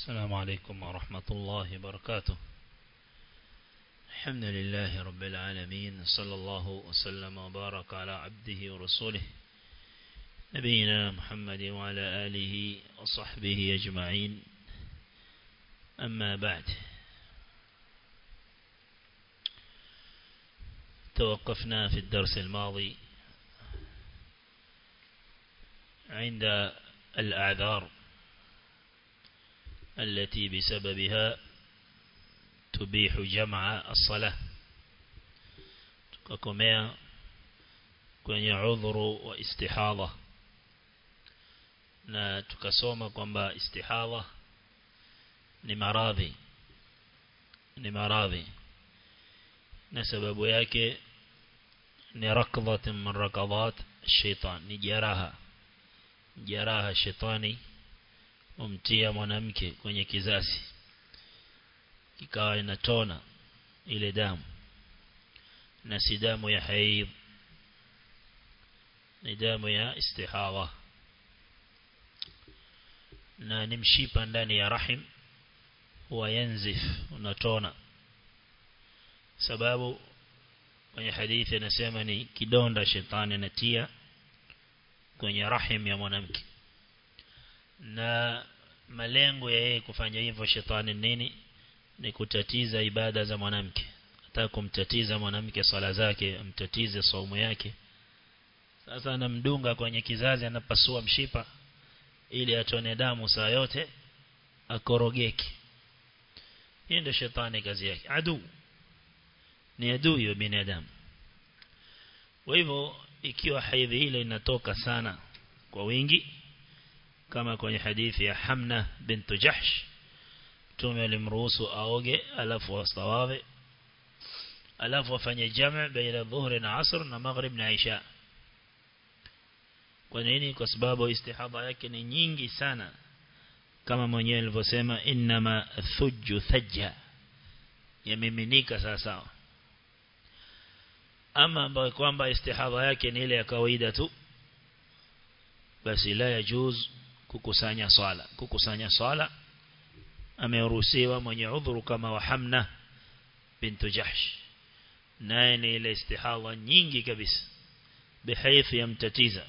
السلام عليكم ورحمة الله وبركاته الحمد لله رب العالمين صلى الله وسلم وبارك على عبده ورسوله نبينا محمد وعلى آله وصحبه أجمعين أما بعد توقفنا في الدرس الماضي عند الأعذار التي بسببها تبيح جمع الصلاة tukakomea kwenye udhuru wa istihadha na tukasoma kwamba istihadha ni maradhi ni maradhi na sababu yake ni rakdhat min rakadhat shaitan ni jaraha jaraha shetani umtia mwanamke kwenye kizazi kikawa inatona ile damu na si damu ya haidh ni damu ya istihadha na ni mshipa ndani ya rahim huwa yanzif unatona sababu kwenye hadithi anasema ni kidonda shetani anatia kwenye rahim ya mwanamke na malengo ya yeye kufanya hivyo shetani nini ni kutatiza ibada za mwanamke hata kumtatiza mwanamke swala zake amtatize saumu yake sasa anamdunga kwenye kizazi anapasua mshipa ili atone damu saa yote akorogeki hii ndio shetani kazi yake adu ni adui wa binadamu kwa hivyo ikiwa haidhi ile inatoka sana kwa wingi kama kwenye hadithi ya Hamna bintu Jahsh tume alimruhusu aoge alafu astawawe alafu afanye jamaa baina dhuhri na asr na maghrib na isha kwa nini kwa sababu istihadha yake ni nyingi sana kama mwenyewe alivyosema inma thujju thajja yamiminika sawa sawa ama ambayo kwamba istihadha yake ni ile ya kawaida tu basi la yajuz kukusanya swala kukusanya swala ameruhusiwa mwenye udhuru kama wa Hamna bintu Jahsh naye ni ile istihadha nyingi kabisa bihaithi yamtatiza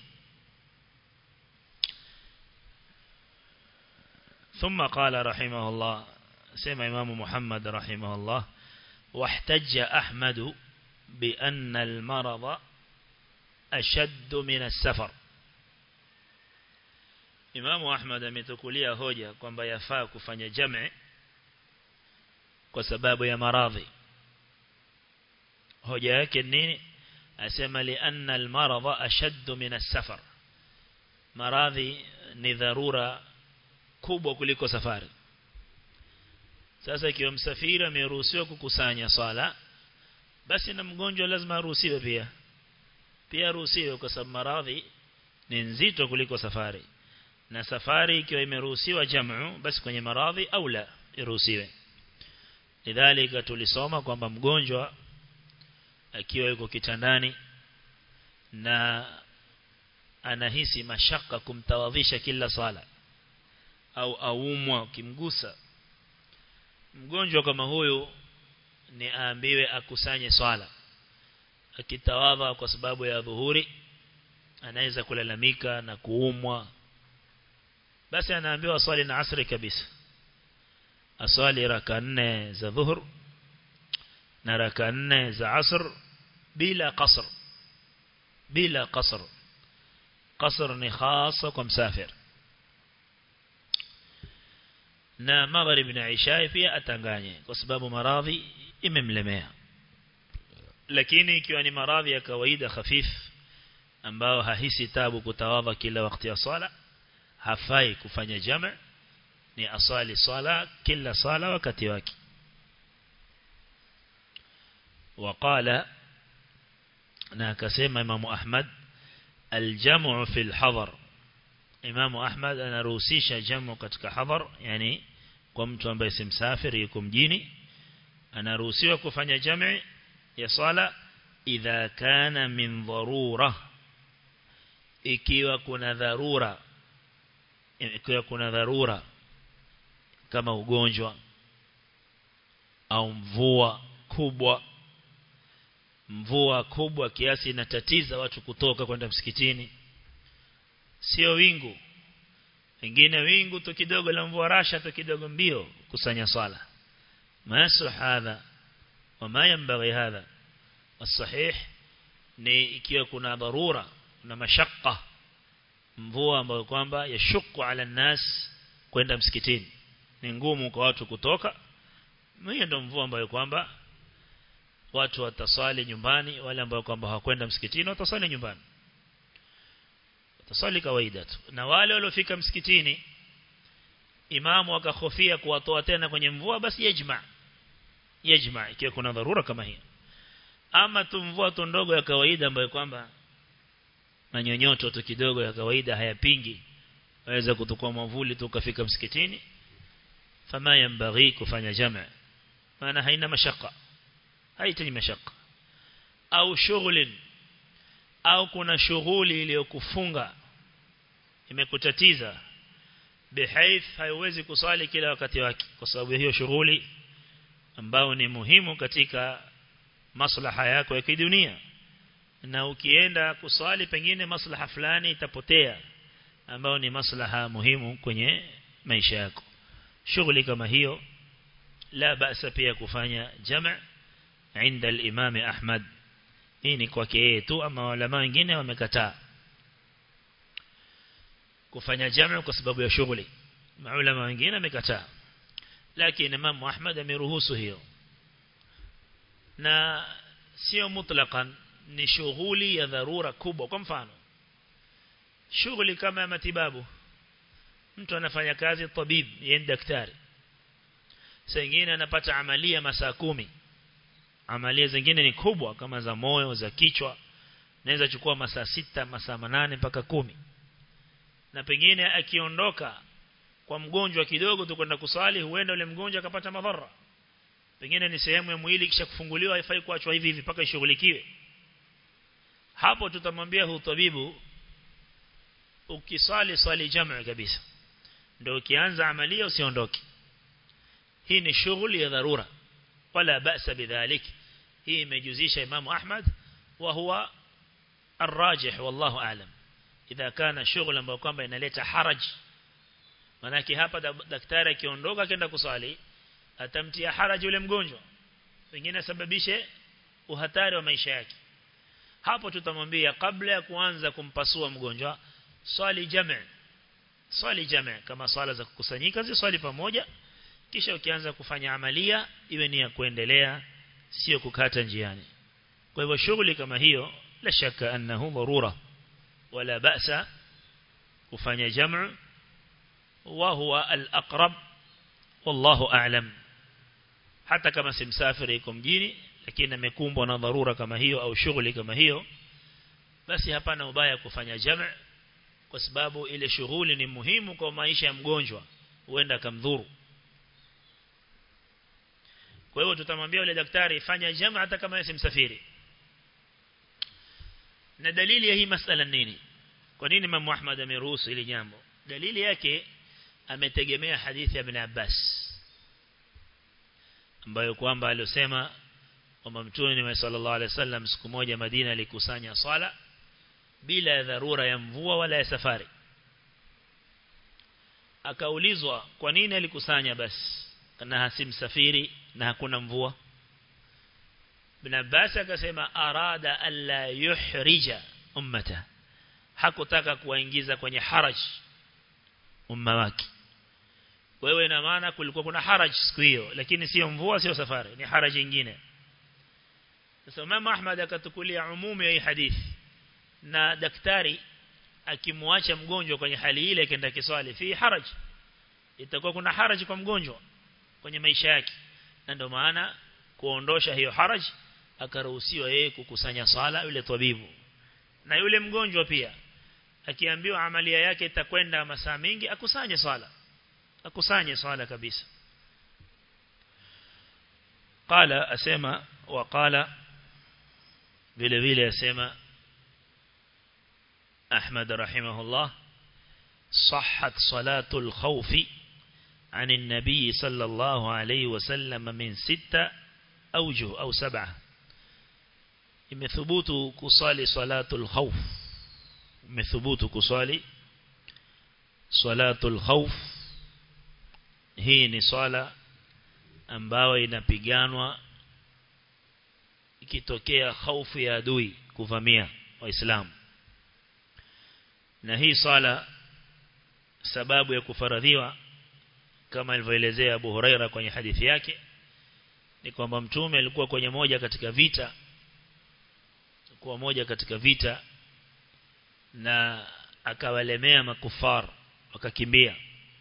ثم قال رحمه الله سمع إمام محمد رحمه الله واحتج أحمد بأن المرض أشد من السفر Imamu Ahmad ametukulia hoja kwamba yafaa kufanya jam'i kwa sababu ya maradhi. Hoja yake nini? Asema li anna al-maradha ashaddu min as-safar. Maradhi ni dharura kubwa kuliko safari. Sasa ikiwa msafiri ameruhusiwa kukusanya swala basi na mgonjwa lazima aruhusiwe pia. Pia aruhusiwe kwa sababu maradhi ni nzito kuliko safari na safari ikiwa imeruhusiwa jamu basi kwenye maradhi au la iruhusiwe lidhalika tulisoma kwamba mgonjwa akiwa yuko kitandani na anahisi mashaka kumtawadhisha kila sala au aumwa ukimgusa mgonjwa kama huyu ni aambiwe akusanye swala akitawadha kwa sababu ya dhuhuri anaweza kulalamika na kuumwa basi anaambiwa swali na asri kabisa aswali raka nne za dhuhur na raka nne za asr bila qasr bila qasr qasr ni khasa kwa msafir na maghrib na isha pia atanganye kwa sababu maradhi imemlemea lakini ikiwa ni maradhi ya kawaida khafif ambao hahisi tabu kutawadha kila wakati ya swala hafai kufanya jama ni asali swala kila swala wakati wake وقال na akasema Imam Ahmad aljamu fi alhadar Imam Ahmad anaruhusisha jamu katika hadhar yani kwa mtu ambaye si msafiri yuko mjini anaruhusiwa kufanya jami ya swala idha kana min dharura ikiwa kuna dharura ikiwa kuna dharura kama ugonjwa au mvua kubwa mvua kubwa kiasi inatatiza watu kutoka kwenda msikitini sio wingu wengine wingu tu kidogo la mvua rasha tu kidogo mbio kusanya swala masu hadha wama yanbaghi hadha الصحيح ni ikiwa kuna dharura na mashaka mvua ambayo kwamba yashuku ala nas kwenda msikitini ni ngumu kwa watu kutoka hiyo ndio mvua ambayo kwamba watu watasali nyumbani wale ambao kwamba hawakwenda msikitini watasali nyumbani watasali kawaida tu na wale waliofika msikitini imamu akahofia kuwatoa tena kwenye mvua basi yajma yajma ikiwa kuna dharura kama hiyo ama tu mvua tu ndogo ya kawaida ambayo kwamba manyonyoto tu kidogo ya kawaida hayapingi waweza kutukua mwavuli tu ukafika msikitini fama yambaghi kufanya jamaa maana haina mashaka haitaji mashaka au shughuli au kuna shughuli iliyokufunga imekutatiza bihaith haiwezi kusali kila wakati wake kwa sababu hiyo shughuli ambao ni muhimu katika maslaha yako ya kidunia na ukienda kusali pengine maslaha fulani itapotea ambao ni maslaha muhimu kwenye maisha yako shughuli kama hiyo la basa pia kufanya jama' عند الإمام أحمد hii ni kwake yeye tu ama walama wengine wamekataa kufanya jamu kwa sababu ya shughuli maulama wengine wamekataa lakini Imam Ahmad ameruhusu hiyo na sio mutlaqan ni shughuli ya dharura kubwa kwa mfano shughuli kama ya matibabu mtu anafanya kazi tabib yeye daktari saa nyingine anapata amalia masaa kumi amalia zingine ni kubwa kama za moyo za kichwa naweza chukua masaa sita masaa manane mpaka kumi na pengine akiondoka kwa mgonjwa kidogo tu kwenda kusali huenda ule mgonjwa akapata madhara pengine ni sehemu ya mwili kisha kufunguliwa haifai kuachwa hivi hivi mpaka ishughulikiwe hapo tutamwambia hu tabibu ukisali swali jamaa kabisa ndio ukianza amalia usiondoke hii ni shughuli ya dharura wala ba'sa bidhalik hii imejuzisha Imam Ahmad wa huwa الراجح والله أعلم إذا كان شغل ambao kwamba inaleta haraj manake hapa daktari akiondoka akaenda kusali atamtia haraj yule mgonjwa pengine sababishe uhatari wa maisha yake hapo tutamwambia kabla ya kuanza kumpasua mgonjwa swali jamaa swali jamaa kama swala za kukusanyika zi swali pamoja kisha ukianza kufanya amalia iwe ni ya kuendelea sio kukata njiani kwa hivyo shughuli kama hiyo la shaka annahu dharura wala ba'sa kufanya jamu wa huwa al-aqrab wallahu a'lam hata kama si msafiri yuko mjini lakini amekumbwa na dharura kama hiyo au shughuli kama hiyo basi hapana ubaya kufanya jamu kwa sababu ile shughuli ni muhimu kwa maisha ya mgonjwa huenda kamdhuru kwa hiyo tutamwambia yule daktari fanya jamaa hata kama yeye msafiri na dalili ya hii masala nini kwa nini Imam Ahmad ameruhusu ili jambo dalili yake ametegemea hadithi ya Ibn Abbas ambayo kwamba alisema kwamba Mtume sallallahu alaihi wasallam siku moja Madina alikusanya swala bila dharura ya mvua wala ya safari akaulizwa kwa nini alikusanya basi na hasimsafiri na hakuna mvua Ibn Abbas akasema arada alla yuhrija ummata hakutaka kuwaingiza kwenye haraj umma wake wewe ina maana kulikuwa kuna haraj siku hiyo lakini sio mvua sio safari ni haraj nyingine sasa Imam Ahmad akatukulia umumu ya hii hadithi na daktari akimwacha mgonjwa kwenye hali ile akaenda kiswali fi haraj itakuwa kuna haraj kwa mgonjwa kwenye maisha yake na ndio maana kuondosha hiyo haraj akaruhusiwa yeye kukusanya sala yule tabibu na yule mgonjwa pia akiambiwa amalia yake itakwenda masaa mengi akusanye swala akusanye swala kabisa qala asema wa qala vile vile asema Ahmad rahimahullah صحت صلاة الخوف عن النبي صلى الله عليه وسلم من ستة أوجه أو سبعة imethubutu kusali salatul khawf imethubutu kusali salatul khawf hii ni swala ambayo inapiganwa ikitokea hofu ya adui kuvamia waislamu na hii swala sababu ya kufaradhiwa kama alivyoelezea Abu Huraira kwenye hadithi yake ni kwamba mtume alikuwa kwenye moja katika vita kuwa moja katika vita na akawalemea makufar wakakimbia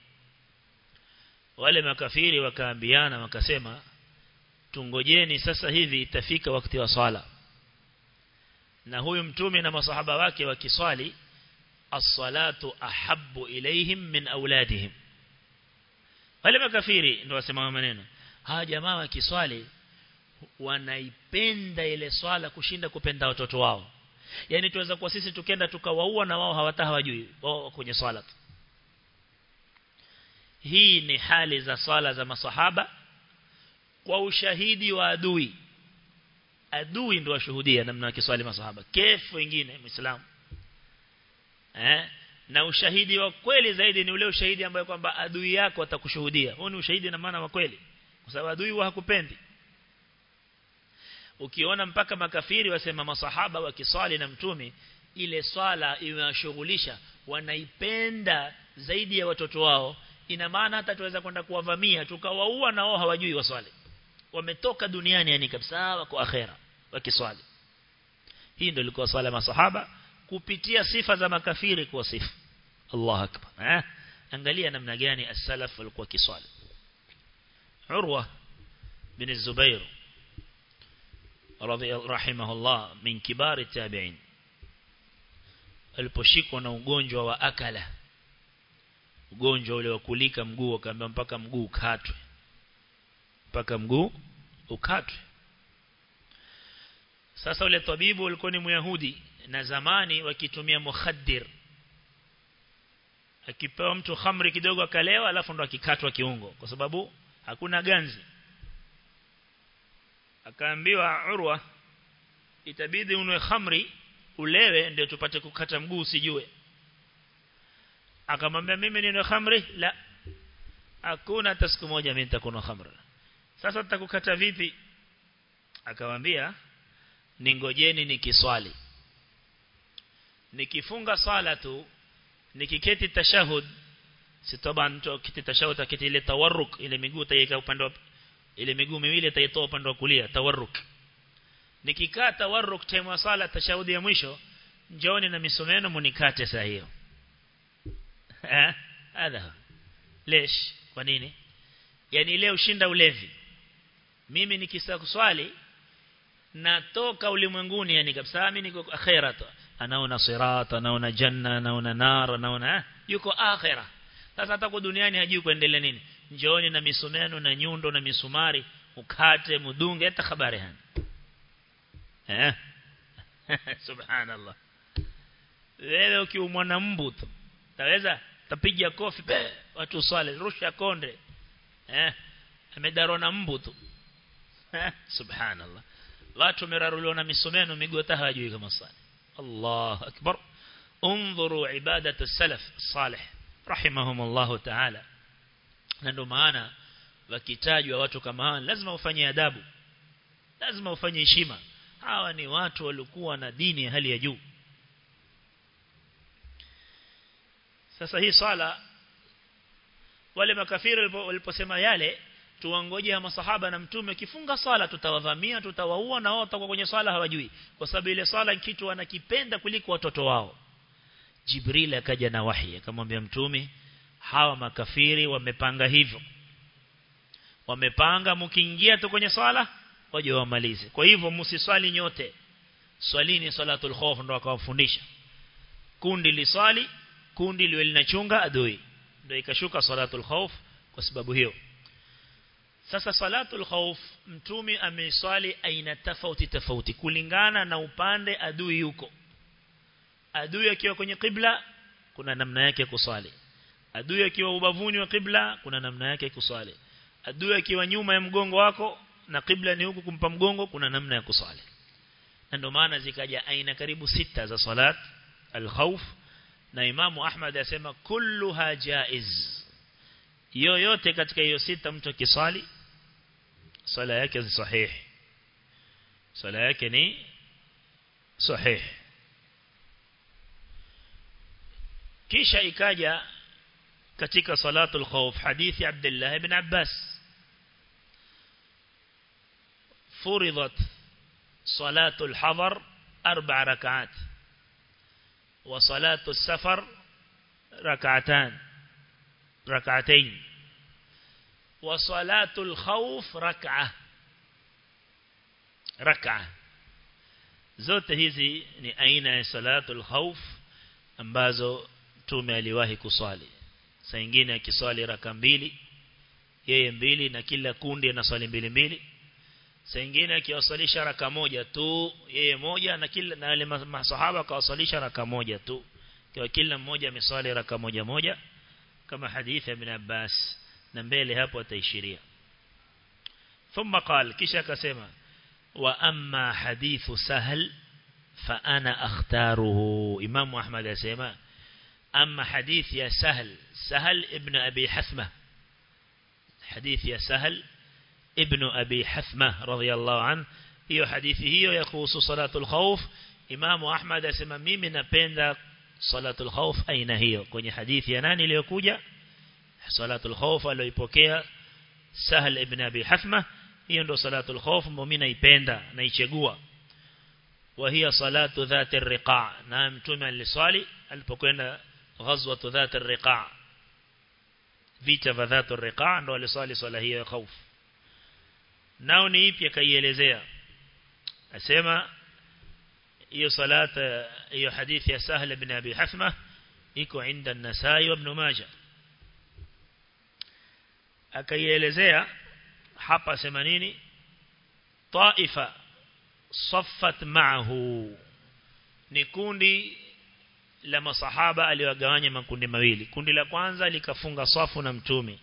wale makafiri wakaambiana wakasema tungojeni sasa hivi itafika wakati wa swala na huyu mtume na masahaba wake wakiswali as-salatu ahabbu ilaihim min auladihim wale makafiri ndio wasema maneno hawa jamaa wakiswali wanaipenda ile swala kushinda kupenda watoto wao yani tuweza kwa sisi tukenda tukawaua na wao hawata hawajui wao kwenye swala tu hii ni hali za swala za masahaba kwa ushahidi wa adui adui ndio washuhudia namna wakiswali masahaba kefu wengine muislamu eh na ushahidi wa kweli zaidi ni ule ushahidi ambayo kwamba adui yako atakushuhudia huo ni ushahidi na maana wa kweli kwa sababu adui wa hakupendi ukiona mpaka makafiri wasema masahaba wakiswali na mtume ile swala imewashughulisha wanaipenda zaidi ya watoto wao ina maana hata tuweza kwenda kuwavamia tukawaua na wao hawajui waswali wametoka duniani yani kabisa wako akhera wakiswali hii ndio ilikuwa swala masahaba kupitia sifa za makafiri kwa sifa Allah akbar eh angalia namna gani as-salaf walikuwa kiswali Urwa bin Zubair رضي رحمه الله من كبار التابعين aliposhikwa na ugonjwa wa akala ugonjwa ule wa kulika mguu akaambia mpaka mguu ukatwe mpaka mguu ukatwe sasa ule tabibu alikuwa ni myahudi na zamani wakitumia mukhaddir akipewa mtu khamri kidogo akalewa alafu ndo akikatwa kiungo kwa sababu hakuna ganzi akaambiwa urwa itabidi unwe khamri ulewe ndio tupate kukata mguu usijue akamwambia mimi ninwe khamri la hakuna hata siku moja mimi nitakunywa khamri sasa tutakukata vipi akamwambia ningojeni nikiswali nikifunga swala tu nikiketi tashahud sitoba mtu kiti tashahud akiti ile tawarruk ile miguu taiweka upande wa ile miguu miwili taitoa upande wa kulia tawarruk nikikaa tawarruk time wa sala tashahudi ya mwisho njooni na misomeno munikate saa hiyo eh hadha lesh kwa nini yani leo ushinda ulevi mimi nikisa kuswali natoka ulimwenguni yani kabisa mimi niko akhera tu anaona sirat anaona janna anaona nar anaona yuko akhera sasa hata kwa duniani hajui kuendelea nini njooni na misumeno na nyundo na misumari ukate mudunge hata habari hana eh subhanallah wewe ukiumwa na mbu tu taweza tapiga kofi be, watu swale rusha konde eh amedarwa na mbu tu eh subhanallah watu meraruliwa na misumeno miguu hata hawajui kama swali Allah akbar انظروا عبادة السلف الصالح رحمهم الله تعالى na ndio maana wakitajwa watu kama hawa lazima ufanye adabu lazima ufanye heshima hawa ni watu walikuwa na dini ya hali ya juu sasa hii swala wale makafiri waliposema yale tuwangoje masahaba na mtume kifunga swala tutawadhamia tutawaua na wao watakuwa kwenye swala hawajui kwa sababu ile swala kitu wanakipenda kuliko watoto wao Jibril akaja na wahi akamwambia mtume hawa makafiri wamepanga hivyo wamepanga mkiingia tu kwenye swala waje wamalize kwa hivyo msiswali nyote swalini salatul khawf ndo akawafundisha kundi liswali kundi liwe linachunga adui ndio ikashuka salatul khawf kwa sababu hiyo sasa salatul khawf mtume ameswali aina tofauti tofauti kulingana na upande adui yuko adui akiwa kwenye kibla kuna namna yake kuswali adui akiwa ubavuni wa kibla kuna namna yake kuswali adui akiwa nyuma ya mgongo wako na kibla ni huku kumpa mgongo kuna namna ya kuswali na ndio maana zikaja aina karibu sita za salat al-khawf na Imamu Ahmad asema kulluha jaiz yoyote katika hiyo sita mtu akiswali swala yake ni sahihi swala yake ni sahihi kisha ikaja katika salatul khawf hadithi Abdullah ibn Abbas furidat salatul hadar arba rak'at wa salatul safar rak'atan rak'atayn wa salatul khawf rak'ah rak'ah zote hizi ni aina ya salatul khawf ambazo tume aliwahi kuswali saa nyingine akiswali raka mbili yeye mbili na kila kundi anaswali mbili mbili saa nyingine akiwasalisha raka moja tu yeye moja na kila na wale masahaba akawasalisha raka moja tu kwa kila mmoja ameswali raka moja moja kama hadithi ya ibn Abbas na mbele hapo ataishiria ثم قال kisha akasema wa amma hadithu sahal fa ana akhtaruhu imam ahmad asema أما حديث يا سهل سهل ابن أبي حثمة حديث يا سهل ابن أبي حثمة رضي الله عنه هي حديثه هي يخص صلاة الخوف إمام أحمد أسمى ميمي نبين صلاة الخوف أين هي كوني حديث يناني ليكوجا صلاة الخوف aliyopokea سهل ابن أبي حثمة hiyo ndo salatul khawf muumini naipenda naichagua wa hiya salatu dhati riqa na mtume aliswali alipokwenda غزوة ذات الرقاع vita vya dhatu riqa ndo aliswali swala hiyo ya khauf nao ni ipi akaielezea asema hiyo salata hiyo hadithi ya Sahl ibn Abi Hafma iko inda an-Nasai wa Ibn Majah akaielezea hapa asema nini taifa saffat ma'ahu ni kundi la masahaba aliwagawanya makundi mawili kundi la kwanza likafunga swafu na mtume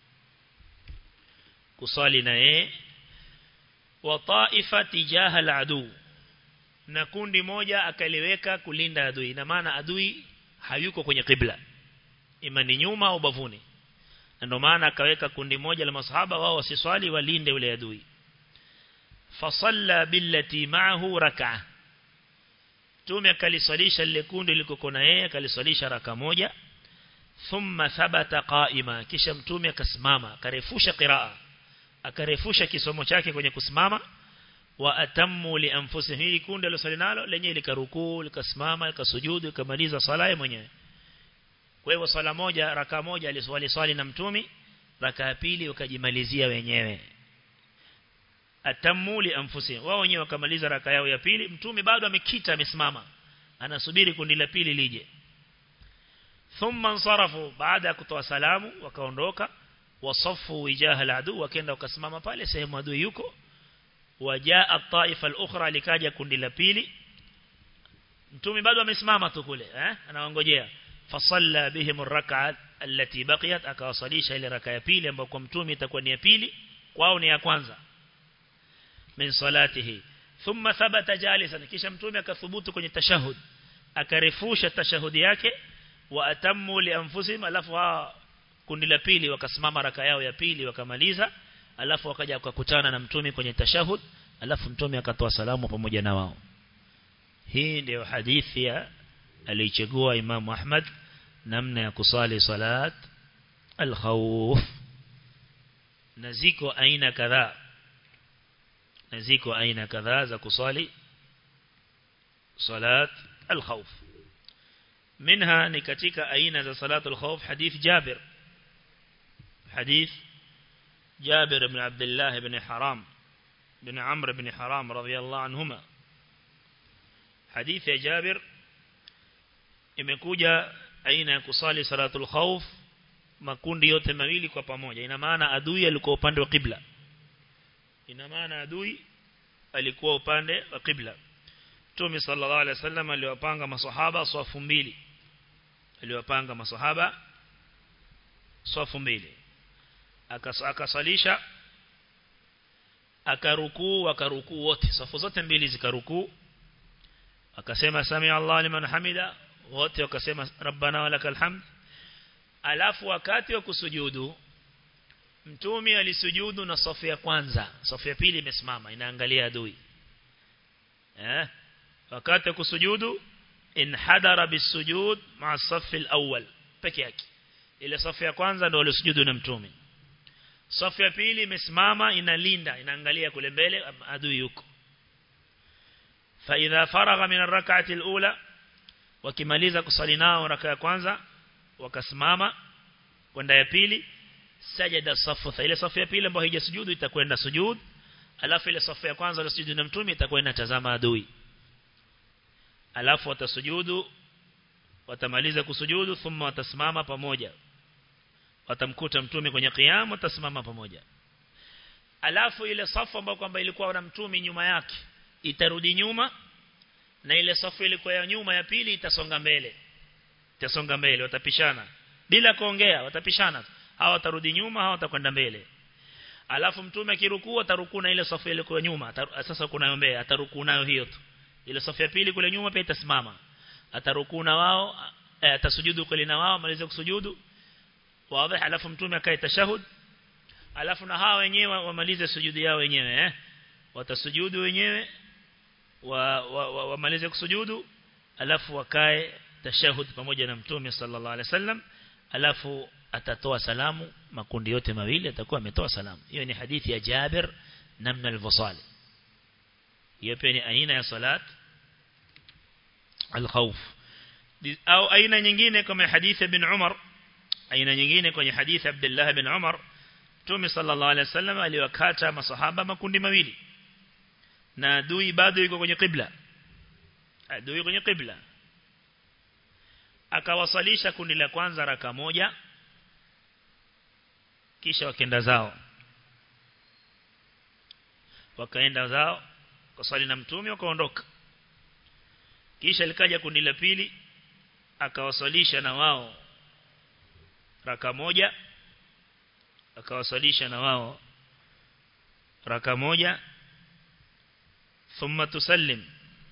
kusali na yeye wa taifa tijaha al-adu na kundi moja akaliweka kulinda adui ina maana adui hayuko kwenye kibla imani nyuma au bavuni ndio maana akaweka kundi moja la masahaba wao wasiswali walinde ule adui fasalla billati ma'ahu rak'ah Mtume akaliswalisha lile kundi liko na yeye akaliswalisha raka moja thumma thabata qaima kisha mtume akasimama akarefusha qiraa akarefusha kisomo chake kwenye kusimama wa atammu li anfusihim hili kundi alosali nalo lenye likarukuu likasimama likasujudu likamaliza sala yake mwenyewe kwa hivyo sala moja raka moja aliswali swali na mtume raka ya pili wakajimalizia wenyewe atammu li anfusihim wao wenyewe wakamaliza raka yao ya pili mtume bado amekita amesimama anasubiri kundi la pili lije thumma nsarafu baada ya kutoa salamu wakaondoka wasafu wijaha aladu wakaenda wakasimama pale sehemu adui yuko wajaa at-taifa al-ukhra likaja kundi la pili mtume bado amesimama tu kule eh anaongojea fasalla bihim ar-rak'at allati baqiyat akawasalisha ile raka ya pili ambayo kwa mtume itakuwa ni ya pili kwao ni ya kwanza min salatihi thumma thabata jalisan kisha mtume akathubutu kwenye tashahud akarefusha tashahudi yake wa atammu li anfusihim alafu kundi la pili wakasimama raka yao ya pili wakamaliza alafu wakaja wakakutana na mtume kwenye tashahud alafu mtume akatoa salamu pamoja na wao hii ndio hadithi ya alichagua Imam Ahmad namna ya kusali salat al-khawf na ziko aina kadhaa na ziko aina kadhaa za kusali salat al-khawf منها ni katika aina za salatul khawf hadith Jabir hadith جابر بن عبد الله بن حرام بن عمرو بن حرام رضي الله عنهما حديث جابر imekuja aina ya kusali salatul khawf makundi yote mawili kwa pamoja ina maana adui alikuwa upande wa kibla ina maana adui alikuwa upande wa kibla Mtume sallallahu alaihi wasallam aliwapanga maswahaba swafu mbili aliwapanga maswahaba safu mbili akasalisha akarukuu akarukuu wote safu zote mbili zikarukuu akasema sami Allah liman hamida wote wakasema rabbana walakal hamd alafu wakati wa kusujudu mtume alisujudu na safu ya kwanza safu ya pili imesimama inaangalia adui eh wakati wa kusujudu inhadara bisujud ma safu alawwal peke yake ile safu ya kwanza ndio alisujudu na mtume safu ya pili imesimama inalinda inaangalia kule mbele adui yuko فإذا فرغ من الركعة الأولى wakimaliza kusali nao raka ya kwanza wakasimama kwenda ya pili sajada safu ile safu ya pili ambayo haijasujudu itakwenda sujud alafu ile safu ya kwanza ile sujudu na mtume itakwenda tazama adui alafu watasujudu watamaliza kusujudu thumma watasimama pamoja watamkuta mtume kwenye qiyam watasimama pamoja alafu ile safu ambayo kwamba ilikuwa na mtume nyuma yake itarudi nyuma na ile safu ilikuwa ya nyuma ya pili itasonga mbele itasonga mbele watapishana bila kuongea watapishana hawa watarudi nyuma hawa watakwenda mbele alafu mtume akirukuu atarukuu na ile safu ilikuwa nyuma sasa kuna mbele atarukuu nayo hiyo tu ile safu ya pili kule nyuma pia itasimama atarukuu na wao eh, atasujudu kule na wao malize kusujudu wazi alafu mtume akae tashahud alafu na hawa wenyewe wamalize sujudi yao wenyewe eh watasujudu wenyewe wamalize wa, wa, kusujudu alafu wakae tashahud pamoja na mtume sallallahu alaihi wasallam alafu atatoa salamu makundi yote mawili atakuwa ametoa salamu hiyo ni hadithi ya Jabir namna al-wasali hiyo pia ni aina ya salat al-khawf au aina nyingine kama hadithi ibn Umar aina nyingine kwenye hadithi Abdullah ibn Umar Mtume sallallahu alaihi wasallam aliwakata masahaba makundi mawili na adui bado yuko kwenye qibla adui kwenye qibla akawasalisha kundi la kwanza raka moja kisha wakenda zao wakaenda zao kusali na mtume wakaondoka kisha likaja kundi la pili akawasalisha na wao raka moja akawasalisha na wao raka moja thumma tusallim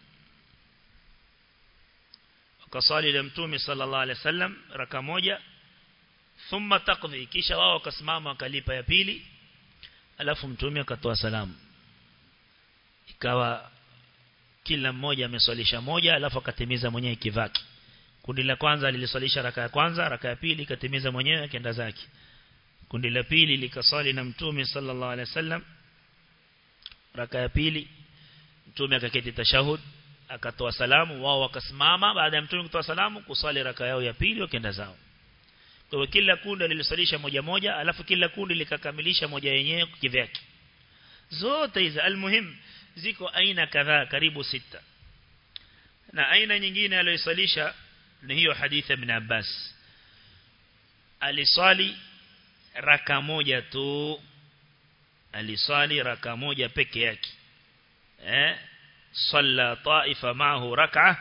wakasali na mtume sallallahu alaihi wasallam raka moja thumma taqdi kisha wao wakasimama wakalipa ya pili alafu mtume akatoa salamu ikawa kila mmoja ameswalisha moja alafu akatimiza mwenyewe kivaki kundi la kwanza liliswalisha raka ya kwanza raka ya pili ikatimiza mwenyewe akaenda zake kundi la pili likaswali na mtume sallallahu alaihi wasallam raka ya pili mtume akaketi tashahud akatoa salamu wao wakasimama baada ya mtume kutoa salamu kuswali raka yao ya pili wakaenda zao kwa hiyo kila kundi lilisalisha moja moja alafu kila kundi likakamilisha moja yenyewe kivyake zote hizi almuhim ziko aina kadhaa karibu sita na aina nyingine aliyosalisha ni hiyo hadithi ibn Abbas aliswali raka moja tu aliswali raka moja peke yake eh صلى طائفة معه ركعة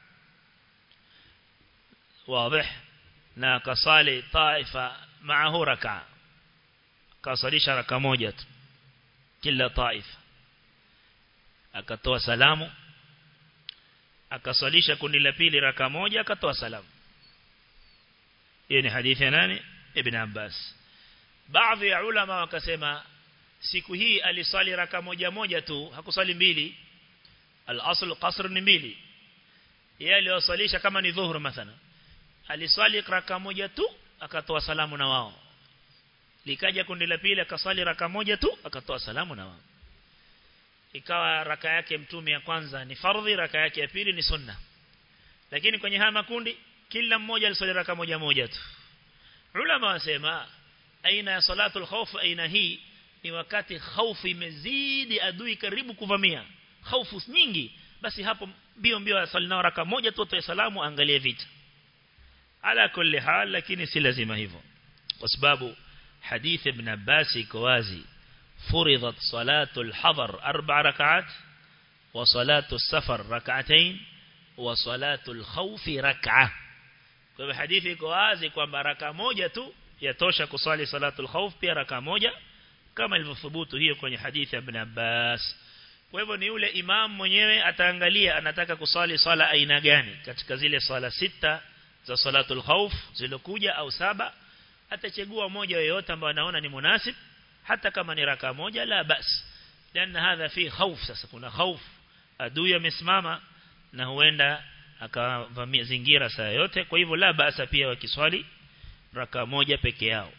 واضح na kasali taifa maahu raka kasalisha raka moja tu kila taifa akatoa salamu akasalisha kundi la pili raka moja akatoa salamu hiyo ni hadithi ya nani ibn Abbas baadhi ya ulama wakasema siku hii alisali raka moja moja tu hakusali mbili al-asl qasr ni mbili yeye aliwasalisha kama ni dhuhur mathalan aliswali raka moja tu akatoa salamu na wao likaja kundi la pili akaswali raka moja tu akatoa salamu na wao ikawa raka yake mtume ya kwanza ni fardhi raka yake ya pili ni sunna lakini kwenye haya makundi kila mmoja aliswali raka moja moja tu ulama wasema aina ya salatul khawf aina hii ni wakati khaufu imezidi adui karibu kuvamia khaufu nyingi basi hapo mbio mbio asali nao raka moja tu toa salamu angalie vita ala kulli hal lakini si lazima hivyo kwa sababu hadith ibn Abbas iko wazi furidat salatul hadar arba rak'at wa salatul safar rak'atayn wa salatul khawf rak'ah kwa hivyo hadithi iko wazi kwamba raka moja tu yatosha kusali salatul khawf pia raka moja kama ilivyothubutu hiyo kwenye hadithi ya Ibn Abbas kwa hivyo ni yule imam mwenyewe ataangalia anataka kusali sala aina gani katika zile sala sita za salatul khawf zilokuja au saba atachagua moja yoyote ambayo anaona ni munasib hata kama ni raka moja la bas لأن هذا فيه خوف sasa kuna خوف adui amesimama na huenda akavamia zingira saa yote kwa hivyo la basa pia wakiswali raka moja peke yao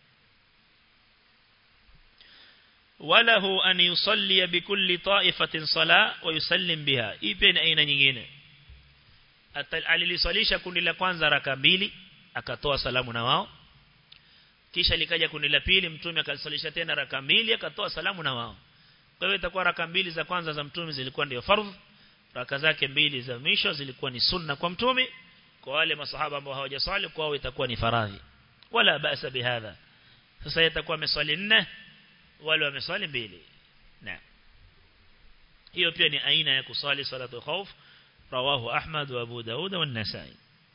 walahu an yusalli bikulli ta'ifatin sala wa yusallim biha ipi ni aina nyingine aliliswalisha kundi la kwanza raka mbili akatoa salamu na wao kisha likaja kundi la pili mtume akaliswalisha tena raka mbili akatoa salamu na wao kwa hiyo itakuwa raka mbili za kwanza za mtume zilikuwa ndio fardh raka zake mbili za mwisho zilikuwa ni sunna kwa mtume kwa wale masahaba ambao hawajaswali kwao itakuwa ni faradhi wala basa bihadha sasa itakuwa ameswali nne wale wameswali mbili na hiyo pia ni aina ya kusali salatu khawf rawahu ahmad wa abu daud wa an-nasai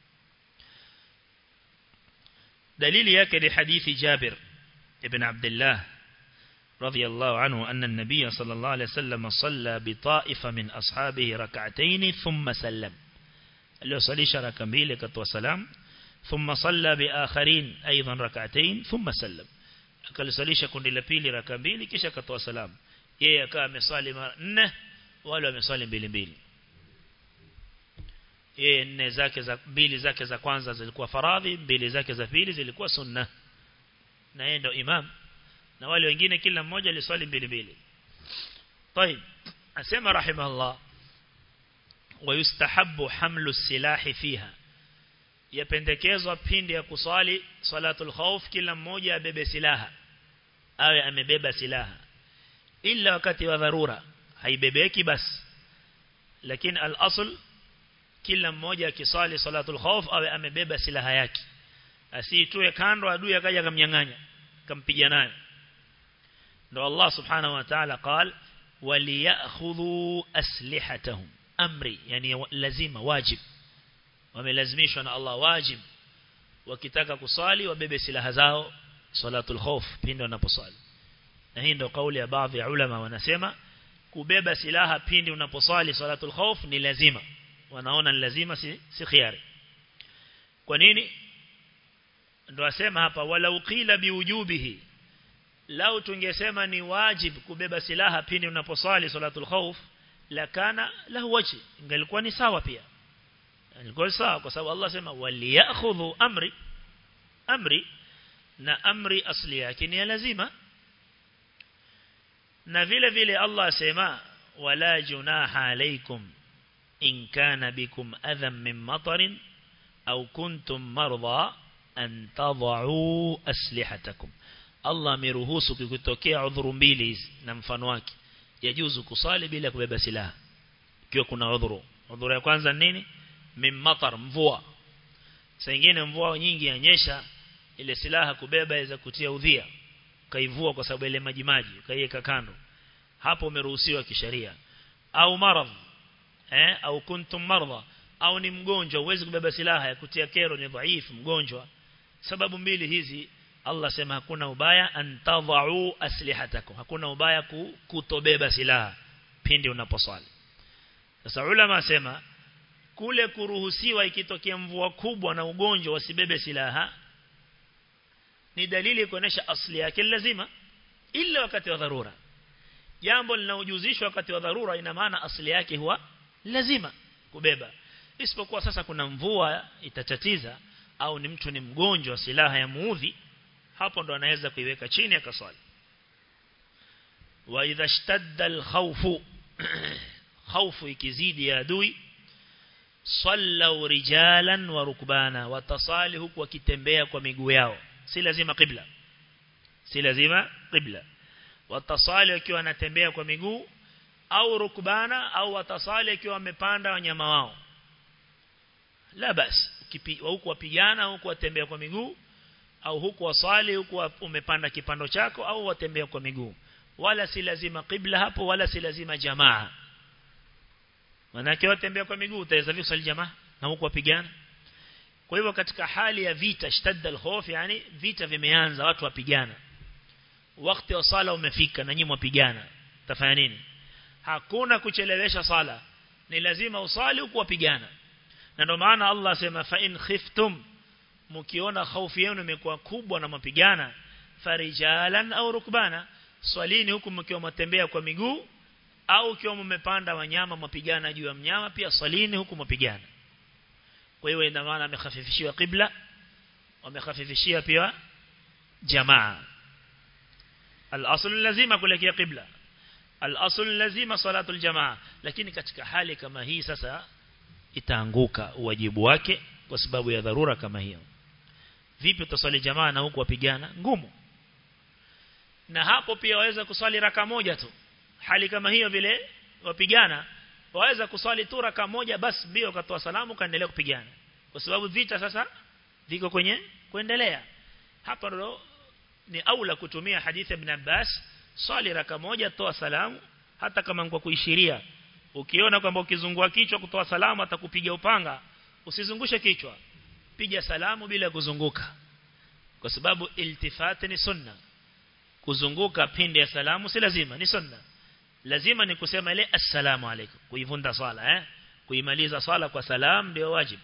dalili yake ni hadithi jabir ibn abdullah رضي الله عنه أن النبي صلى الله عليه وسلم صلى بطائفة من أصحابه ركعتين ثم سلم اللي صلي شرك بيلك وسلام ثم صلى بآخرين أيضا ركعتين ثم سلم akalisalisha kundi la pili raka mbili kisha akatoa salamu yeye akawa amesali mara nne wale wamesali mbili mbili yeye nne zake za mbili zake za kwanza zilikuwa faradhi mbili zake za pili zilikuwa sunna na yeye ndo imam na wale wengine kila mmoja aliswali mbili mbili طيب asema rahimahullah ويستحب حمل السلاح فيها yapendekezwa pindi ya kuswali salatul khawf kila mmoja abebe silaha awe amebeba silaha ila wakati wa dharura haibebeki basi lakini al-asl kila mmoja akiswali salatul khawf awe amebeba silaha yake asiitue kando adui akaja kamnyang'anya kampiga nayo ndo Allah subhanahu wa ta'ala قال وليأخذوا أسلحتهم أمري يعني lazima wajib wamelazimishwa na Allah wajib wakitaka kusali wabebe silaha zao salatul khawf pindi wanaposali na hii ndio kauli ya baadhi ya ulama wanasema kubeba silaha pindi unaposali salatul khawf ni lazima wanaona ni lazima si, si khiari kwa nini ndio asema hapa wala uqila biwujubihi lau tungesema ni wajib kubeba silaha pindi unaposali salatul khawf lakana lahu waji ingelikuwa ni sawa pia ilikuwa sawa kwa sababu Allah sema waliyakhudhu amri amri na amri asli yake ni lazima na vile vile Allah sema wala junaha alaykum in kana bikum adham min matarin au kuntum marda an tad'u aslihatakum Allah ameruhusu kukitokea udhuru mbili hizi na mfano wake yajuzu kusali bila kubeba silaha ikiwa kuna udhuru udhuru ya kwanza nini mimmatar mvua saa nyingine mvua nyingi yanyesha ile silaha kubeba iweza kutia udhia kaivua kwa sababu ile maji maji kaiweka kando hapo umeruhusiwa kisheria au maradh eh au kuntum marda au ni mgonjwa uwezi kubeba silaha ya kutia kero ni dhaifu mgonjwa sababu mbili hizi Allah sema hakuna ubaya antadhau aslihatakum hakuna ubaya kutobeba silaha pindi unaposwali sasa ulama sema kule kuruhusiwa ikitokea mvua kubwa na ugonjwa wasibebe silaha ni dalili kuonesha asli yake lazima ila wakati wa dharura jambo linaojuzishwa wakati wa dharura ina maana asli yake huwa lazima kubeba isipokuwa sasa kuna mvua itatatiza au ni mtu ni mgonjwa silaha ya muudhi hapo ndo anaweza kuiweka chini akaswali wa idha ishtadda al-khawfu khawfu ikizidi ya adui sallu rijalan wa rukbana watasali huku wakitembea kwa miguu yao si lazima qibla si lazima qibla watasali wakiwa wanatembea kwa miguu au rukbana au watasali wakiwa wamepanda wanyama wao la basi huku wapigana huku watembea kwa miguu au huku wasali huku umepanda kipando chako au watembea kwa miguu wala si lazima qibla hapo wala si lazima jamaa manake watembea kwa miguu utaweza vipi swali jamaa na huku wapigana kwa hivyo katika hali ya vita shtadda al-khawf yani vita vimeanza watu wapigana wakati wa sala umefika na nyinyi mwapigana tafanya nini hakuna kuchelewesha sala ni lazima usali huku wapigana na ndio maana Allah asema fa in khiftum mkiona hofu yenu imekuwa kubwa na mapigana farijalan au rukbana swalini huku mkiwa mtembea kwa miguu au ukiwa mmepanda wanyama mapigana juu ya mnyama pia swalini huku mapigana kwa hiyo ina maana amekhafifishiwa qibla wamekhafifishia pia jamaa al-asl lazima kuelekea qibla al-asl lazima salatu al-jamaa lakini katika hali kama hii sasa itaanguka wajibu wake kwa sababu ya dharura kama hiyo vipi utaswali jamaa na huku wapigana ngumu na hapo pia waweza kuswali raka moja tu hali kama hiyo vile wapigana waweza kuswali tu raka moja basi mbio katoa salamu kaendelea kupigana kwa sababu vita sasa viko kwenye kuendelea hapa ndo ni aula kutumia hadithi ibn Abbas swali raka moja toa salamu hata kama kwa kuishiria ukiona kwamba ukizungua kichwa kutoa salamu atakupiga upanga usizungushe kichwa piga salamu bila kuzunguka kwa sababu iltifati ni sunna kuzunguka pindi ya salamu si lazima ni sunna lazima ni kusema ile assalamu alaykum kuivunda swala eh kuimaliza swala kwa salam ndio wajibu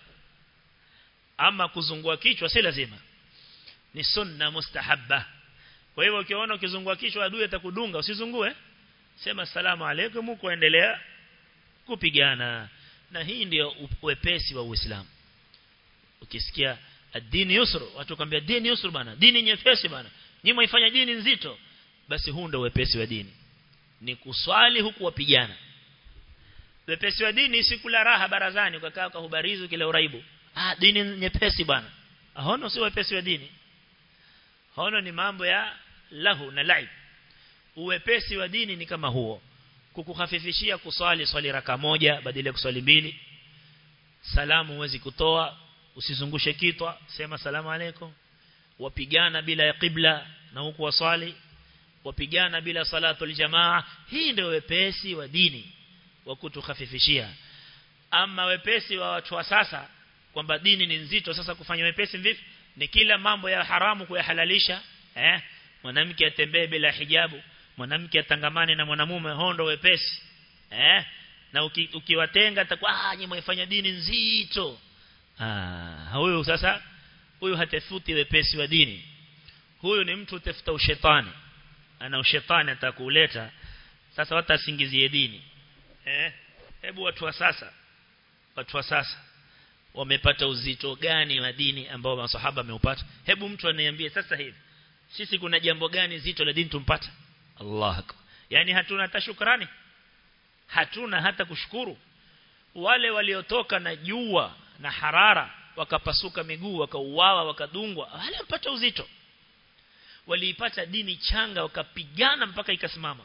ama kuzungua kichwa si lazima ni sunna mustahabba kwa hivyo ukiona ukizungua kichwa adui atakudunga usizungue sema assalamu alaykum kuendelea kupigana na hii ndio wepesi wa Uislamu ukisikia dini yusru watu kwambia dini yusru bana dini nyepesi bana nyinyi mwaifanya dini nzito basi huu ndio wepesi wa dini ni kuswali huku wapigana wepesi wa dini si kula raha barazani ukakaa kwa hubarizi kile uraibu ah dini nyepesi bana hono si wepesi wa dini hono ni mambo ya lahu na laib uwepesi wa dini ni kama huo kukuhafifishia kuswali swali raka moja badala ya kuswali mbili salamu huwezi kutoa usizungushe kitwa sema salamu alaykum wapigana bila ya qibla na huku waswali wapigana bila salatu aljamaa hii ndio wepesi wa dini wa kutukhafifishia ama wepesi wa watu wa sasa kwamba dini ni nzito sasa kufanya wepesi vipi ni kila mambo ya haramu kuyahalalisha eh mwanamke atembee bila hijabu mwanamke atangamane na mwanamume hondo wepesi eh na uki, ukiwatenga atakuwa ah nyinyi mfanya dini nzito ah huyu sasa huyu hatafuti wepesi wa dini huyu ni mtu utafuta ushetani ana ushetani atakuleta sasa watasingizie dini eh hebu watu wa sasa watu wa sasa wamepata uzito gani wa dini ambao masahaba wameupata hebu mtu aniambie sasa hivi sisi kuna jambo gani zito la dini tumpata Allah akbar yani hatuna hata shukrani hatuna hata kushukuru wale waliotoka na jua na harara wakapasuka miguu wakauawa wakadungwa wale mpata uzito waliipata dini changa wakapigana mpaka ikasimama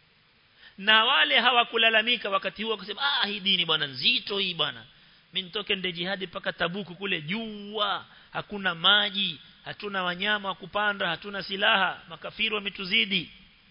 na wale hawakulalamika wakati huo wakasema ah hii dini bwana nzito hii bwana mimi nitoke nde jihadi mpaka tabuku kule jua hakuna maji hatuna wanyama wa kupanda hatuna silaha makafiri wametuzidi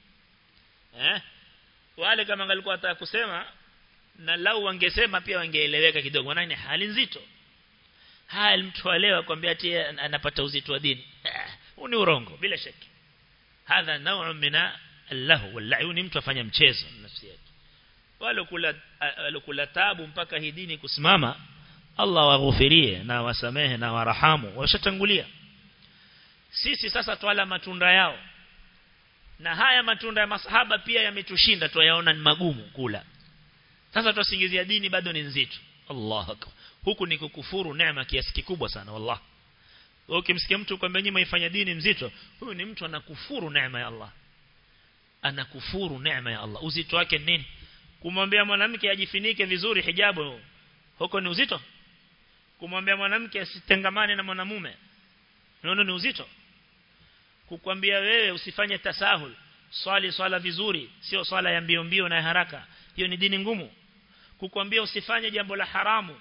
eh wale kama angalikuwa ataka kusema na lau wangesema pia wangeeleweka kidogo maana ni hali nzito hali mtu alewa kwambia ati anapata uzito wa dini huu ni urongo bila shaka hadha naw'u mina allahu wallahi ni mtu afanya mchezo nafsi yake wale kula wale tabu mpaka hii dini kusimama Allah waghufirie na wasamehe na warahamu washatangulia sisi sasa twala matunda yao na haya matunda ya masahaba pia yametushinda tuyaona ni magumu kula sasa tusingizia dini bado ni nzito Allah akbar huku ni kukufuru neema kiasi kikubwa sana wallah ukimsikia mtu kwamba nyinyi mnaifanya dini mzito huyu ni mtu anakufuru neema ya Allah anakufuru neema ya Allah uzito wake nini kumwambia mwanamke ajifinike vizuri hijabu huko ni uzito kumwambia mwanamke asitengamane na mwanamume unaona ni uzito kukwambia wewe usifanye tasahul swali swala vizuri sio swala ya mbio mbio na haraka hiyo ni dini ngumu kukwambia usifanye jambo la haramu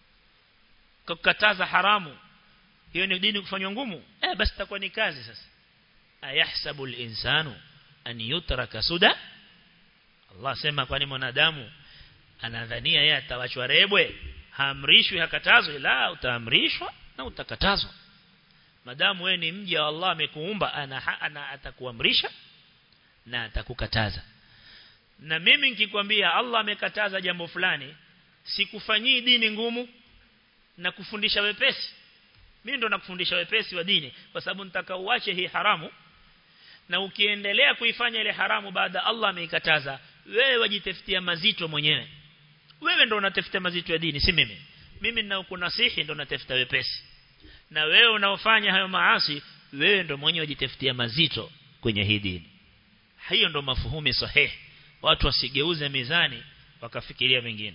kukataza haramu hiyo ni dini kufanywa ngumu eh basi takuwa ni kazi sasa ayahsabu al-insanu an yutraka suda Allah sema kwani mwanadamu anadhania yeye atawachwa rebwe haamrishwi hakatazwi la utaamrishwa na utakatazwa madamu wewe ni mja wa Allah amekuumba ana, ana atakuamrisha na atakukataza na mimi nikikwambia Allah amekataza jambo fulani sikufanyii dini ngumu na kufundisha wepesi mimi ndo nakufundisha wepesi wa dini kwa sababu nitaka uache hii haramu na ukiendelea kuifanya ile haramu baada Allah ameikataza wewe wajitafutia mazito mwenyewe wewe ndo unatafuta mazito ya dini si mimi mimi ninaokunasihi ndo natafuta wepesi na wewe unaofanya hayo maasi wewe ndo mwenyewe wajitafutia mazito kwenye hii dini hiyo ndo mafuhumi sahihi watu wasigeuze mizani wakafikiria mengine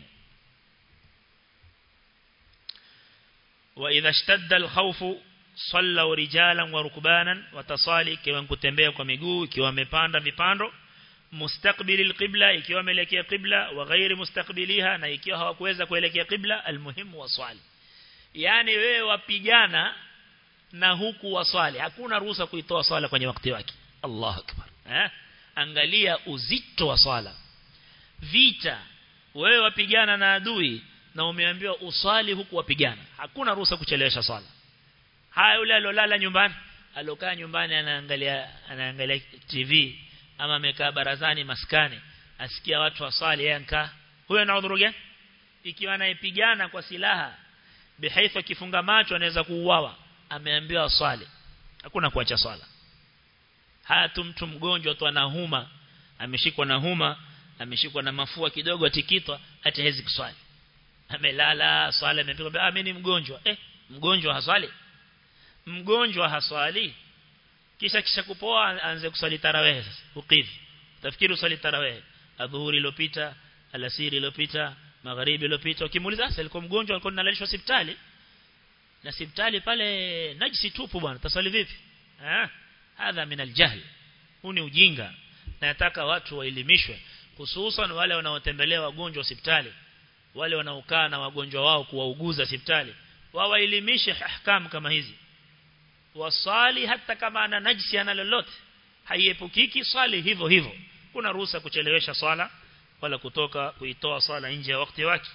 wa idha ishtadda al-khawf sallu rijalan wa rukbanan watasali ikiwa kutembea kwa miguu ikiwa wamepanda vipando mustaqbili al-qibla ikiwa wameelekea qibla wa ghairi mustaqbiliha na ikiwa hawakuweza kuelekea qibla almuhimu waswali yani wewe wapigana na huku waswali hakuna ruhusa kuitoa swala kwenye wakati wake Allahu akbar eh angalia uzito wa swala vita wewe wapigana na adui na umeambiwa uswali huku wapigana hakuna ruhusa kuchelewesha swala haya yule alolala nyumbani alokaa nyumbani anaangalia anaangalia TV ama amekaa barazani maskani asikia watu waswali yeye ankaa huyo ana udhuru gani ikiwa anayepigana kwa silaha bihaifa kifunga macho anaweza kuuawa ameambiwa swali hakuna kuacha swala haya tu mtu mgonjwa tu anahuma ameshikwa na huma ameshikwa na mafua kidogo atikitwa hata hezi kuswali amelala swala imepigwa ah mimi ni mgonjwa eh mgonjwa haswali mgonjwa haswali kisha kisha kupoa aanze kuswali tarawih sasa ukidhi tafikiri uswali tarawih adhuhuri iliyopita alasiri iliyopita magharibi iliyopita ukimuuliza sasa alikuwa mgonjwa alikuwa analalishwa hospitali na hospitali pale najisi tupu bwana taswali vipi eh hadha min aljahl huu ni ujinga na nataka watu waelimishwe hususan wale wanaotembelea wagonjwa hospitali wale wanaokaa na wagonjwa wao kuwauguza hospitali wawaelimishe ahkam kama hizi wasali hata kama ana najisi ana lolote haiepukiki swali hivyo hivyo kuna ruhusa kuchelewesha swala wala kutoka kuitoa swala nje ya wakati wake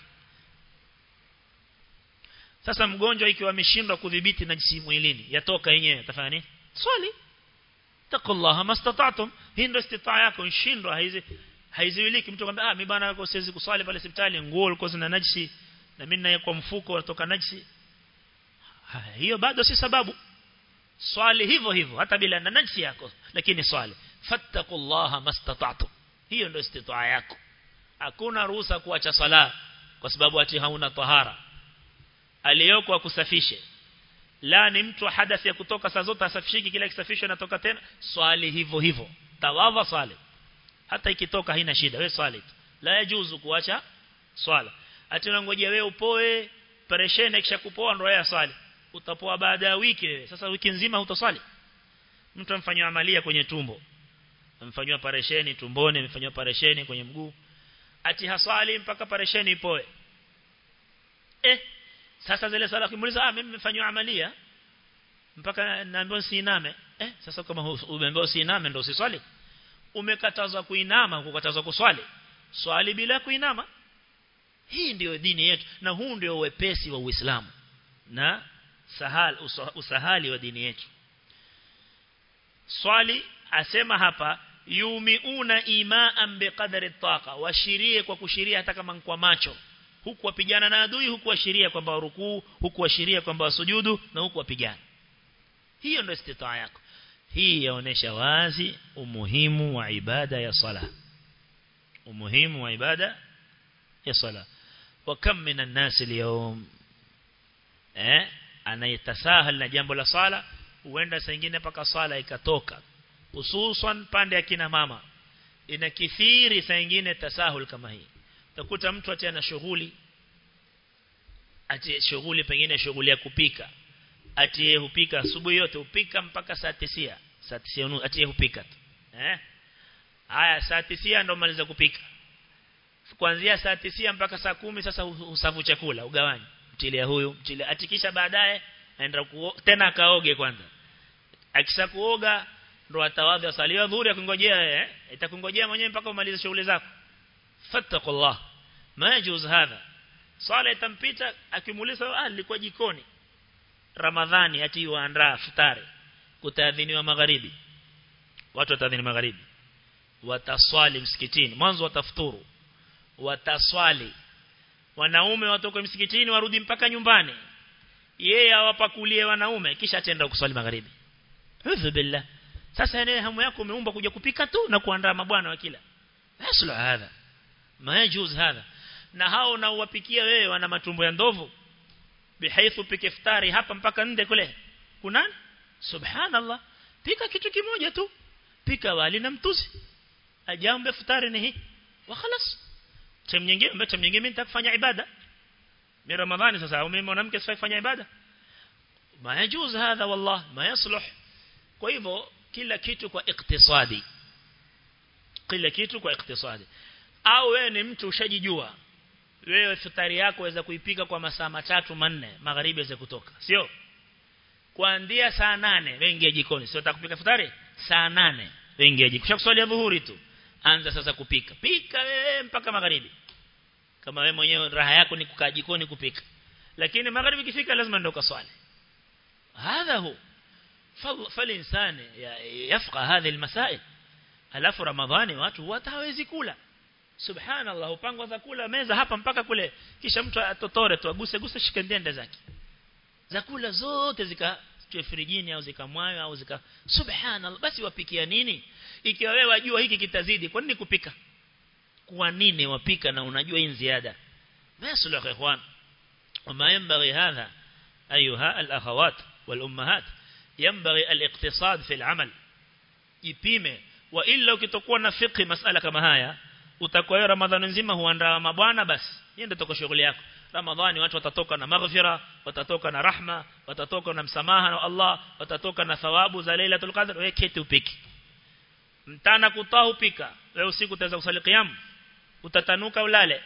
sasa mgonjwa ikiwa ameshindwa kudhibiti najisi mwilini yatoka yenyewe atafanya nini swali taqullaha mastata'tum hii ndio istitaa yako nshindwa haizi haiziwiliki mtu kwamba ah mimi bana yako siwezi kuswali pale hospitali nguo ulikuwa zina najisi na mimi naye kwa mfuko natoka najisi hiyo bado si sababu swali hivyo hivyo hata bila na najisi yako lakini swali fattaqullaha mastata'tum hiyo ndio istitaa yako hakuna ruhusa kuacha sala kwa sababu ati hauna tahara aliyoko akusafishe la ni mtu hadathi ya kutoka saa zote asafishiki kila kisafisho anatoka tena swali hivyo hivyo tawadha swali hata ikitoka haina shida wewe swali la yajuzu kuacha swala ati unangojea wewe upoe pereshene kisha kupoa ndio ya swali utapoa baada ya wiki wewe sasa wiki nzima hutaswali mtu amfanywa amalia kwenye tumbo amfanywa paresheni tumboni amefanywa paresheni kwenye mguu ati haswali mpaka paresheni ipoe eh sasa zile swala kimuuliza ah mimi nimefanywa amalia mpaka naambiwa siiname eh sasa kama umeambiwa siiname ndio usiswali umekatazwa kuinama kukatazwa kuswali swali bila kuinama hii ndiyo dini yetu na huu ndio wepesi wa Uislamu na sahal usahali wa dini yetu swali asema hapa yumiuna imaan biqadri taqa washirie kwa kushiria hata kama kwa macho huku wapigana na adui huku washiria kwamba rukuu huku washiria kwamba wasujudu na huku wapigana hiyo ndio istitaa yako hii yaonesha wazi umuhimu wa ibada ya sala umuhimu wa ibada ya sala wa kam minan nas leo eh anayetasahal na jambo la sala huenda saa nyingine paka sala ikatoka hususan pande ya kina mama inakithiri saa nyingine tasahul kama hii utakuta mtu ati ana shughuli ati shughuli pengine shughuli ya kupika ati yeye hupika asubuhi yote hupika mpaka saa 9 saa 9 ati yeye hupika tu eh haya saa 9 ndo maliza kupika kuanzia saa 9 mpaka saa kumi sasa usafu chakula ugawanyi mtilia huyu mtilia atikisha baadaye aenda tena akaoge kwanza akisha kuoga ndo atawadha saliwa dhuhuri akingojea eh itakungojea mwenyewe mpaka umalize shughuli zako fattaqullah ma yajuz hadha sala itampita akimuuliza ah nilikuwa jikoni ramadhani ati waandaa futari kutaadhiniwa magharibi watu wataadhini magharibi wataswali msikitini mwanzo watafuturu wataswali wanaume watoke msikitini warudi mpaka nyumbani yeye awapakulie wanaume kisha atenda kuswali magharibi hudhu billah sasa yeye hamu yako umeumba kuja kupika tu na kuandaa mabwana wa kila yaslu hadha ma yajuz hadha na hao na uwapikia wewe wana matumbo ya ndovu bihaithu pike iftari hapa mpaka nde kule kuna subhanallah pika kitu kimoja tu pika wali na mtuzi ajambe futari ni hii wa khalas time nyingine mbona time nyingine nitakufanya ibada ni ramadhani sasa au mimi mwanamke sifanye ibada ma yajuz hadha wallah ma yasluh kwa hivyo kila kitu kwa iktisadi kila kitu kwa iktisadi au wewe ni mtu ushajijua wewe futari yako waweza kuipika kwa masaa matatu manne magharibi waweza kutoka sio kuanzia saa nane wewe ingia jikoni sio utakupika futari saa nane wewe ingia jikoni kushakuswalia dhuhuri tu anza sasa kupika pika wewe mpaka magharibi kama wewe mwenyewe raha yako ni kukaa jikoni kupika lakini magharibi kifika lazima ndio kaswali هذا هو فالإنسان يفقه هذه المسائل alafu ramadhani watu watawezi kula subhanallah upangwa za kula meza hapa mpaka kule kisha mtu atotore tu aguse guse shikendende zake za kula zote zika frijini au zikamwayo au zika subhanallah basi wapikia nini ikiwa wewe wajua hiki kitazidi kwa nini kupika kwa nini wapika na unajua hii ziada basi la ikhwan وما ينبغي هذا أيها الأخوات والأمهات ينبغي الاقتصاد في العمل ipime wa illa ukitokuwa na fiqh masala kama haya utakuwa ramadhani nzima huandaa mabwana basi hiyo ndio toko shughuli yako ramadhani watu watatoka na maghfira watatoka na rahma watatoka na msamaha na Allah watatoka na thawabu za lailatul qadr wewe keti upiki mtana kutaa upika wewe usiku utaweza kusali qiyam utatanuka ulale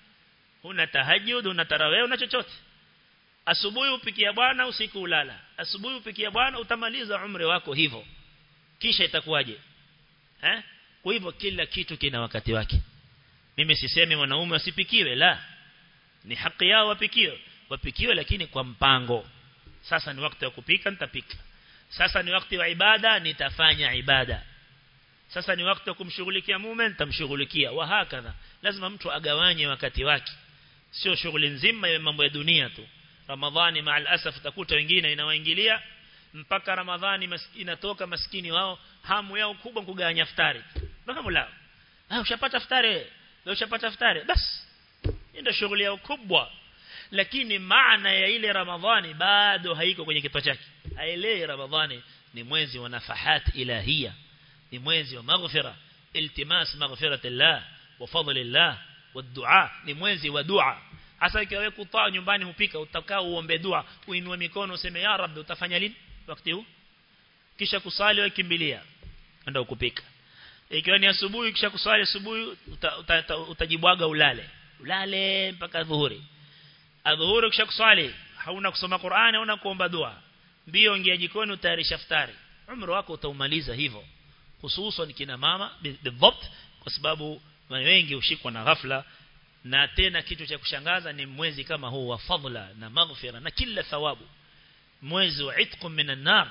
una tahajjud una tarawih una chochote asubuhi upikia bwana usiku ulala asubuhi upikia bwana utamaliza umri wako hivyo kisha itakuwaje eh kwa hivyo kila kitu kina wakati wake mimi sisemi wanaume wasipikiwe la ni haki yao wapikiwe wapikiwe lakini kwa mpango sasa ni wakati wa kupika nitapika sasa ni wakati wa ibada nitafanya ibada sasa ni wakati wa kumshughulikia mume nitamshughulikia wa hakadha lazima mtu agawanye wakati wake sio shughuli nzima ya mambo ya dunia tu ramadhani maal asaf utakuta wengine inawaingilia mpaka ramadhani mas, inatoka maskini wao hamu yao kubwa kugawanya iftari mpaka mulao ah ushapata iftari wewe ushapata iftari bas ndio shughuli yao kubwa lakini maana ya ile ramadhani bado haiko kwenye kichwa chake aelewe ramadhani ni mwezi wa nafahat ilahia ni mwezi wa maghfira iltimas maghfiratillah wa fadlillah wa dua ni mwezi wa dua hasa ikiwa wewe kutaa nyumbani hupika utakaa uombe dua uinue mikono useme ya rabbi utafanya lini wakati huu kisha kusali wewe kimbilia ndio kupika ikiwa ni asubuhi kisha kusali asubuhi uta, uta, uta, utajibwaga ulale ulale mpaka dhuhuri adhuhuri kisha kusali hauna kusoma Qur'ani hauna kuomba dua mbio ingia jikoni utayarisha iftari umri wako utaumaliza hivyo hususan kina mama bidhabt kwa sababu wengi ushikwa na ghafla na tena kitu cha kushangaza ni mwezi kama huu wa fadla na maghfira na kila thawabu mwezi wa itqum minan nar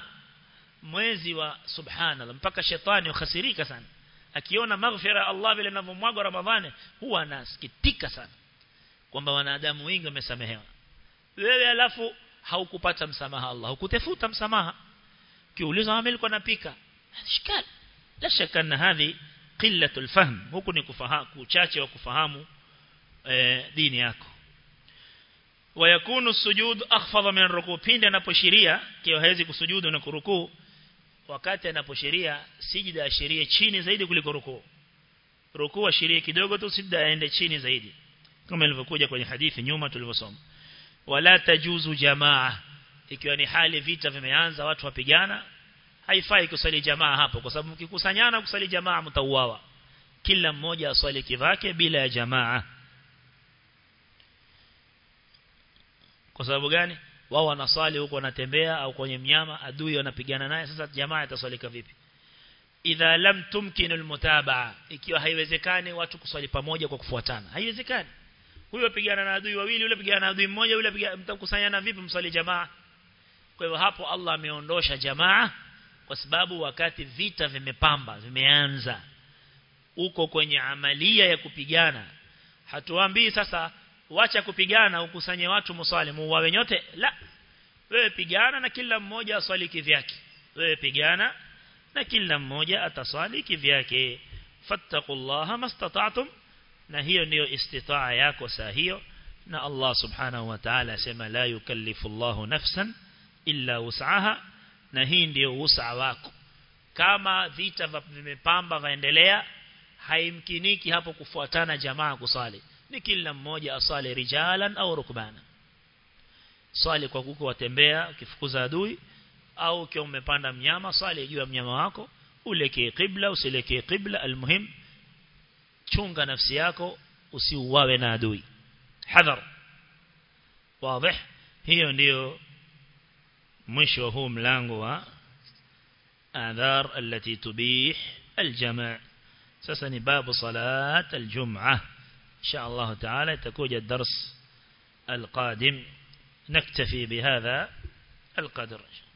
mwezi wa subhanallah mpaka shetani ukhasirika sana akiona maghfira Allah vile anavyomwaga Ramadhani huwa anasikitika sana kwamba wanadamu wengi wamesamehewa wewe alafu haukupata msamaha Allah hukutafuta msamaha kiuliza ameli kwa napika shikali la shaka na hadhi qillatul fahm huku ni kufahamu uchache wa kufahamu e, dini yako wayakunu sujud akhfadha min rukuu pindi anaposhiria kio hawezi kusujudu na kurukuu wakati anaposhiria sijida ashirie chini zaidi kuliko rukuu rukuu ashirie kidogo tu sijida aende chini zaidi kama ilivyokuja kwenye hadithi nyuma tulivyosoma wala tajuzu jamaa ikiwa ni hali vita vimeanza watu wapigana haifai kusali jamaa hapo kwa sababu mkikusanyana kusali jamaa mtauawa kila mmoja aswali kivake bila ya jamaa kwa sababu gani wao wanaswali huko wanatembea au kwenye mnyama adui wanapigana naye sasa jamaa itaswalika vipi idha lam tumkinu almutabaa ikiwa haiwezekani watu kuswali pamoja kwa kufuatana haiwezekani huyo pigana na adui wawili yule pigana na adui mmoja yule mtakusanyana vipi mswali jamaa kwa hivyo hapo Allah ameondosha jamaa kwa sababu wakati vita vimepamba vimeanza uko kwenye amalia ya kupigana hatuambii sasa wacha kupigana ukusanye watu muswali muwawe nyote la wewe pigana na kila mmoja aswali kivyake wewe pigana na kila mmoja ataswali kivyake fattaqullaha mastata'tum na hiyo ndiyo istitaa yako saa hiyo na Allah subhanahu wa ta'ala asema la yukallifu Allahu nafsan illa wus'aha na hii ndiyo wusa wako kama vita vimepamba vaendelea haimkiniki hapo kufuatana jamaa kusali ni kila mmoja asali rijalan au rukbana swali kwa kuko watembea ukifukuza adui au ukiwa umepanda mnyama swali juu ya mnyama wako ulekee qibla usilekee qibla almuhim chunga nafsi yako usiuawe na adui hadhar wazi hiyo ndiyo mwisho huu mlango wa adhar التي تبيح الجماع sasa ni babu salat aljum'ah insha Allah taala itakuja الدرس القادم نكتفي بهذا القدر